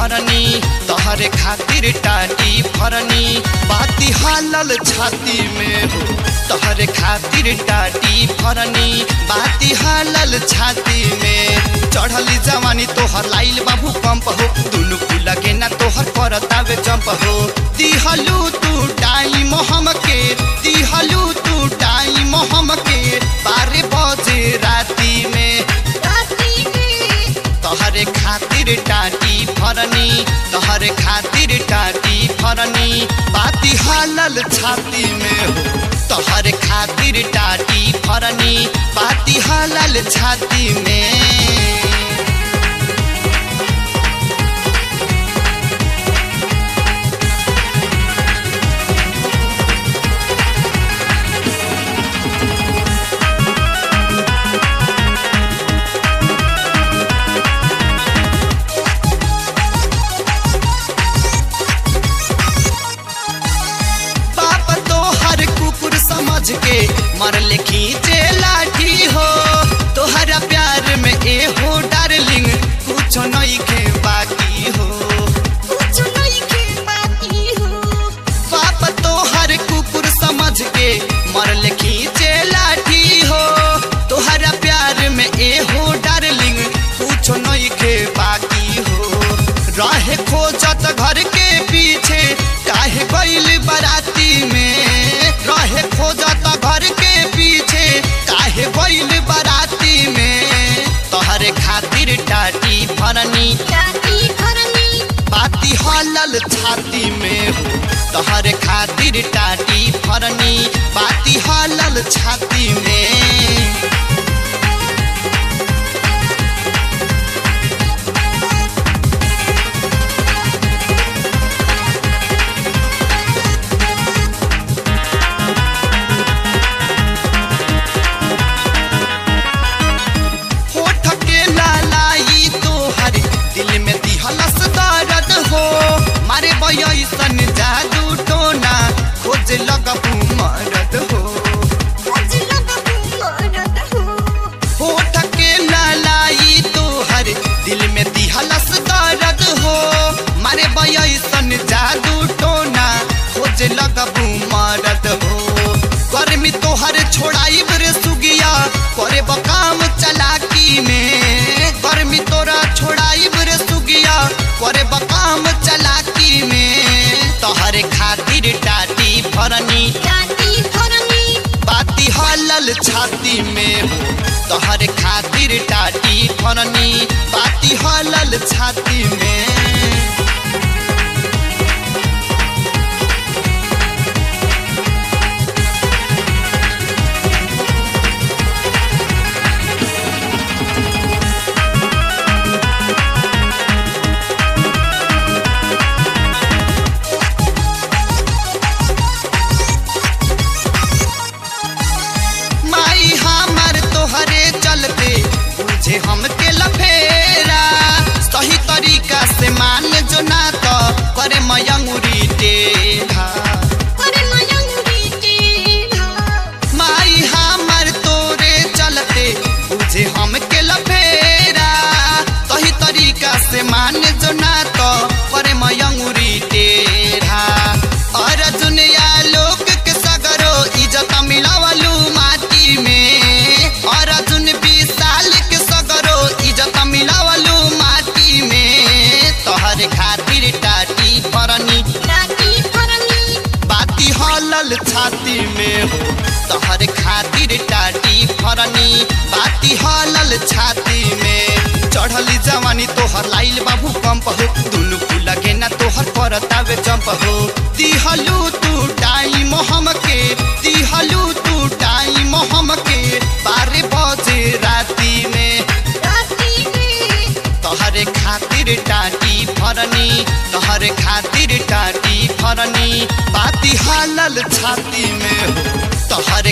फरनी तहरे खातिर टाटी फरनी बाती हालल छाती में हो तहरे खातिर टाटी फरनी बाती हालल छाती में चढ़ली जवानी तोहर लाइल बाबू पंप हो दुनु लगे ना तोहर परतावे जंप हो दिहलू तू टाइम हमके दिहलू तू टाइम हमके बारह बजे राती में राती में तहरे खातिर टाटी फरनी तहरे खातिर टाटी फरनी बाती हालल छाती में हो तहरे खातिर टाटी फरनी बाती हालल छाती में बाप तो हर कुकुर समझ के मरले खींचे लाठी हो तोहरा प्यार में ए हो डार्लिंग कुछ नहीं के बाकी हो कुछ नहीं के बाकी हो बाप तो हर कुकुर समझ के मरले खींचे लाठी हो तोहरा प्यार में ए हो डार्लिंग कुछ नहीं के बाकी हो रहे खोजत घर के पीछे काहे गइल बराती में रहे खोजत घर के पीछे काहे गइल बराती में तोहरे खातिर टाटी फरनी राती फरनी बाती हलल छाती में हो तहरे खातिर टाटी फरनी बाती हलल छाती में होठ के लालाई तोहर दिल में दिहलस दर्द हो मारे बयसन जादू टोना खोज लगबू मरद हो खोज लगबू मरद हो होठ के लालाई तोहर दिल में दिहलस दर्द हो मारे बयसन जादू टोना खोज लगबू मरद हो गर्मी तोहर छोड़ाई रे सुगिया करे बकाम चलाकी में गर्मी तोरा छोड़ाई रे सुगिया करे बकाम चलाकी में तोहरे खातिर टाटी फरनी राती फरनी बाती हलल छाती में हो तोहर खातिर टाटी फरनी बाती हलल छाती में माई हमर तोहरे चलते बुझे हमके लफेरा सही तरीका से मान जो ना तो करे मयंगुरी टेढ़ा करे मयंगरी टेढ़ा माई हमर तोरे चलते बुझे हमके लफेरा सही तरीका से मान जो ना तो करे मयंगुरी टेढ़ा और दुनिया लोग के सगरो इज्जत मिलावलू माटी में और जुन बीस साल के सगरो इज्जत मिलावलू माटी में तोहर खातिर टाटी फरनी राती फरनी बाती हलल छाती में हो तोहर खातिर टाटी फरनी बाती हलल छाती में चढ़ली जवानी तोहर लाइल बाबू पंप हो दुनु लगे ना तोहर परतावे जंप हो दिहलू तू टाइम हमके दिहलू तू टाइम हमके बारह बजे राती में राती में तोहरे खातिर टाटी फरनी तोहरे खातिर टाटी फरनी बाती हालल छाती में हो तोहरे